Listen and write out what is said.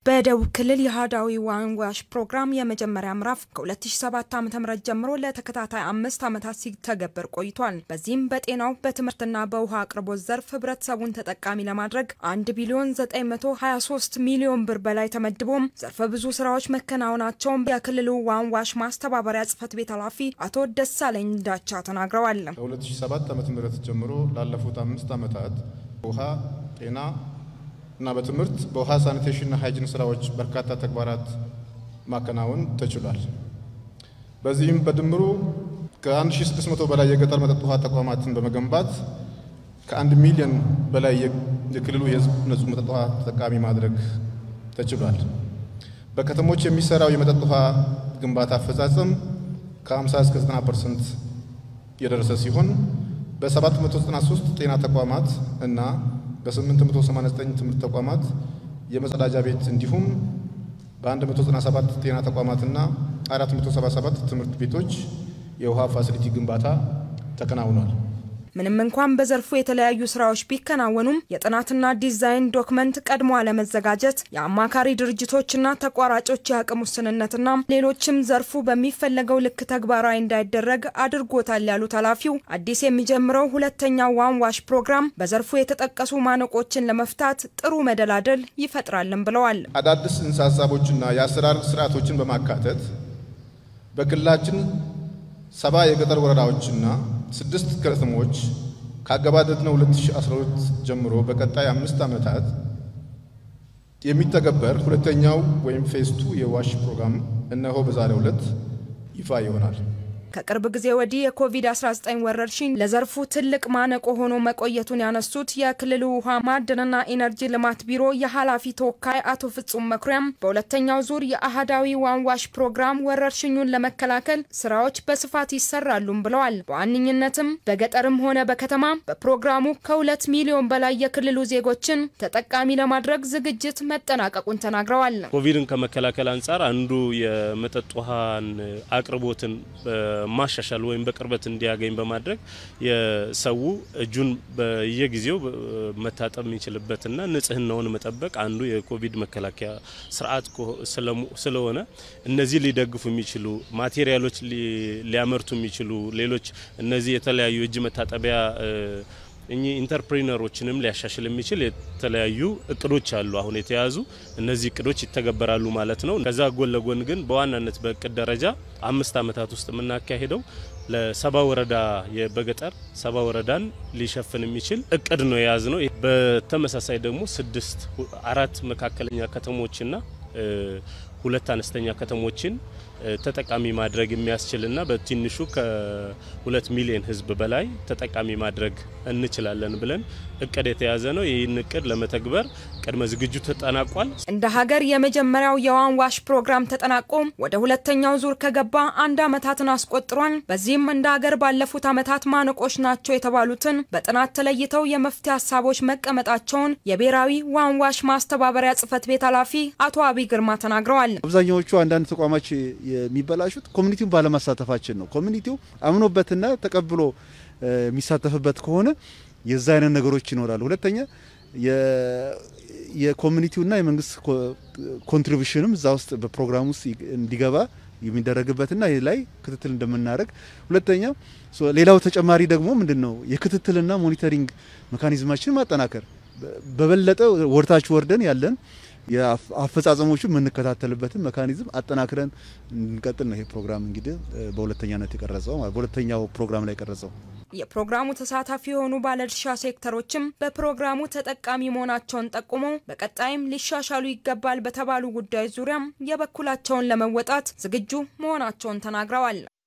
በደቡብ ክልል የአህዳዊ ዋንዋሽ ፕሮግራም የመጀመሪያ ምዕራፍ ከ2007 ዓ.ም ጀምሮ ለተከታታይ አምስት ዓመታት ሲተገበር ቆይቷል። በዚህም በጤናው በትምህርትና በውሃ አቅርቦት ዘርፍ ህብረተሰቡን ተጠቃሚ ለማድረግ 1 ቢሊዮን 923 ሚሊዮን ብር በላይ ተመድቦም ዘርፈ ብዙ ስራዎች መከናወናቸውን የክልሉ ዋንዋሽ ማስተባበሪያ ጽህፈት ቤት ኃላፊ አቶ ደሳለኝ ዳቻ ተናግረዋል። ከ2007 ዓ.ም ጀምሮ ላለፉት አምስት ዓመታት ውሃ፣ ጤና እና በትምህርት በውሃ ሳኒቴሽንና ሃይጂን ስራዎች በርካታ ተግባራት ማከናወን ተችሏል። በዚህም በድምሩ ከ1600 በላይ የገጠር መጠጥ ውሃ ተቋማትን በመገንባት ከአንድ ሚሊዮን በላይ የክልሉ የህዝብ ንጹህ መጠጥ ውሃ ተጠቃሚ ማድረግ ተችሏል። በከተሞች የሚሰራው የመጠጥ ውሃ ግንባታ አፈጻጸም ከ50 እስከ 90 ፐርሰንት የደረሰ ሲሆን በ793 ጤና ተቋማት እና በ889 ትምህርት ተቋማት የመጸዳጃ ቤት እንዲሁም በ197 ጤና ተቋማትና 477 ትምህርት ቤቶች የውሃ ፋሲሊቲ ግንባታ ተከናውኗል። ምንም እንኳን በዘርፉ የተለያዩ ስራዎች ቢከናወኑም የጥናትና ዲዛይን ዶክመንት ቀድሞ አለመዘጋጀት፣ የአማካሪ ድርጅቶችና ተቋራጮች የአቅም ውስንነትና ሌሎችም ዘርፉ በሚፈለገው ልክ ተግባራዊ እንዳይደረግ አድርጎታል ያሉት ኃላፊው አዲስ የሚጀምረው ሁለተኛው ዋን ዋሽ ፕሮግራም በዘርፉ የተጠቀሱ ማነቆችን ለመፍታት ጥሩ መደላደል ይፈጥራልን ብለዋል። አዳዲስ ጽንሰ ሀሳቦችና የአሰራር ስርዓቶችን በማካተት በክልላችን ሰባ የገጠር ወረዳዎችና ስድስት ከተሞች ካገባደድነው 2012 ጀምሮ በቀጣይ አምስት ዓመታት የሚተገበር ሁለተኛው ወይም ፌዝ ቱ የዋሽ ፕሮግራም እነሆ በዛሬው ዕለት ይፋ ይሆናል። ከቅርብ ጊዜ ወዲህ የኮቪድ-19 ወረርሽኝ ለዘርፉ ትልቅ ማነቆ ሆኖ መቆየቱን ያነሱት የክልሉ ውሃ ማዕድንና ኢነርጂ ልማት ቢሮ የኃላፊ ተወካይ አቶ ፍጹም መኩሪያም በሁለተኛው ዙር የአህዳዊ ዋንዋሽ ፕሮግራም ወረርሽኙን ለመከላከል ስራዎች በስፋት ይሰራሉም ብለዋል። በዋነኝነትም በገጠርም ሆነ በከተማ በፕሮግራሙ ከሁለት ሚሊዮን በላይ የክልሉ ዜጎችን ተጠቃሚ ለማድረግ ዝግጅት መጠናቀቁን ተናግረዋል። ኮቪድን ከመከላከል አንጻር አንዱ የመጠጥ ውሃን አቅርቦትን ማሻሻል ወይም በቅርበት እንዲያገኝ በማድረግ የሰው እጁን በየጊዜው መታጠብ የሚችልበትና ንጽህናውን መጠበቅ አንዱ የኮቪድ መከላከያ ስርዓት ስለሆነ እነዚህ ሊደግፉ የሚችሉ ማቴሪያሎች ሊያመርቱ የሚችሉ ሌሎች እነዚህ የተለያዩ እጅ መታጠቢያ እኚህ ኢንተርፕሪነሮችንም ሊያሻሽል የሚችል የተለያዩ እቅዶች አሉ አሁን የተያዙ እነዚህ እቅዶች ይተገበራሉ ማለት ነው። ከዛ ጎን ለጎን ግን በዋናነት በእቅድ ደረጃ አምስት ዓመታት ውስጥ የምናካሄደው ለሰባ ወረዳ በገጠር ሰባ ወረዳን ሊሸፍን የሚችል እቅድ ነው የያዝ ነው። በተመሳሳይ ደግሞ ስድስት አራት መካከለኛ ከተሞችና ሁለት አነስተኛ ከተሞችን ተጠቃሚ ማድረግ የሚያስችልና በትንሹ ከሁለት ሚሊዮን ሕዝብ በላይ ተጠቃሚ ማድረግ እንችላለን ብለን እቅድ የተያዘ ነው። ይህን እቅድ ለመተግበር ቅድመ ዝግጅቱ ተጠናቋል። እንደ ሀገር የመጀመሪያው የዋን ዋሽ ፕሮግራም ተጠናቆ ወደ ሁለተኛው ዙር ከገባ አንድ ዓመታትን አስቆጥሯል። በዚህም እንደ ሀገር ባለፉት ዓመታት ማነቆች ናቸው የተባሉትን በጥናት ተለይተው የመፍትሄ ሀሳቦች መቀመጣቸውን የብሔራዊ ዋን ዋሽ ማስተባበሪያ ጽህፈት ቤት ኃላፊ አቶ አብይ ግርማ ተናግረዋል። አብዛኛዎቹ አንዳንድ ተቋማች የሚበላሹት ኮሚኒቲውን ባለማሳተፋችን ነው። ኮሚኒቲው አምኖበትና ተቀብሎ የሚሳተፍበት ከሆነ የዛ አይነት ነገሮች ይኖራሉ። ሁለተኛ የኮሚኒቲውና የመንግስት ኮንትሪቢሽንም እዛ ውስጥ በፕሮግራም ውስጥ እንዲገባ የሚደረግበትና ይህ ላይ ክትትል እንደምናደርግ፣ ሁለተኛ ሌላው ተጨማሪ ደግሞ ምንድን ነው የክትትልና ሞኒተሪንግ ሜካኒዝማችን ማጠናከር በበለጠ ወርታች ወርደን ያለን የአፈጻጸሞቹ የምንከታተልበትን መካኒዝም አጠናክረን እንቀጥል ነው። ይሄ ፕሮግራም እንግዲህ በሁለተኛነት የቀረጸው በሁለተኛው ፕሮግራም ላይ የቀረጸው። የፕሮግራሙ ተሳታፊ የሆኑ ባለድርሻ ሴክተሮችም በፕሮግራሙ ተጠቃሚ መሆናቸውን ጠቁመው በቀጣይም ሊሻሻሉ ይገባል በተባሉ ጉዳዮች ዙሪያም የበኩላቸውን ለመወጣት ዝግጁ መሆናቸውን ተናግረዋል።